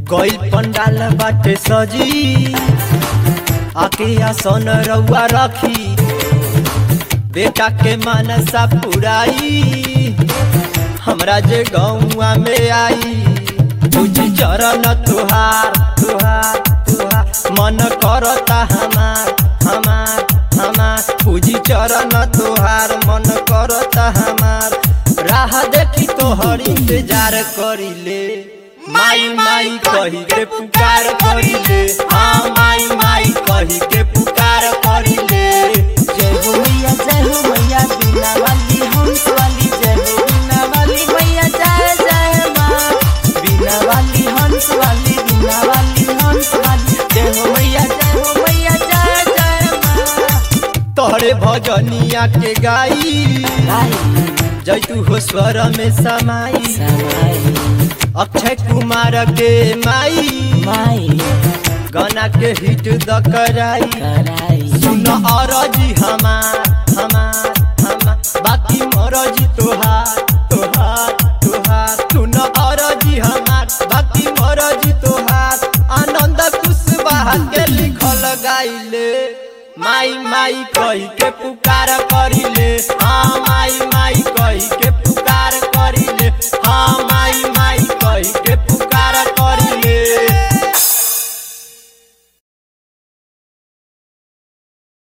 गई पंडाल बाटे सजी आके आसन रउआ रखी बेटा के मानसा पुराई हमरा जे गौआ में आई पूजी चरण तुहार तुहार तुहार मन करता हमार हमार हमार पूजी चरण तुहार मन करता हमार राह देखी तोहर इंतजार करिले माई माई कही के पुकार करिले हाँ माई माई कही के पुकार करिले जय हो मैया जय हो मैया बिना वाली हंस वाली जय हो बिना वाली मैया जय जय माँ बिना वाली हंस वाली बिना वाली हंस वाली जय हो मैया जय हो मैया जय जय माँ तोहरे भजनिया के गाई आई जय तू हो स्वर में समाई समाई अक्षय कुमार के माई माई गाना के हिट द कराई कराई सुन अरजी हमार हमार हमार बाकी मरजी तोहार तोहार तोहार सुन अरजी हमार बाकी मरजी तोहार आनंद कुशवाहा के लिखल गाइले माई माई कही के पुकार करी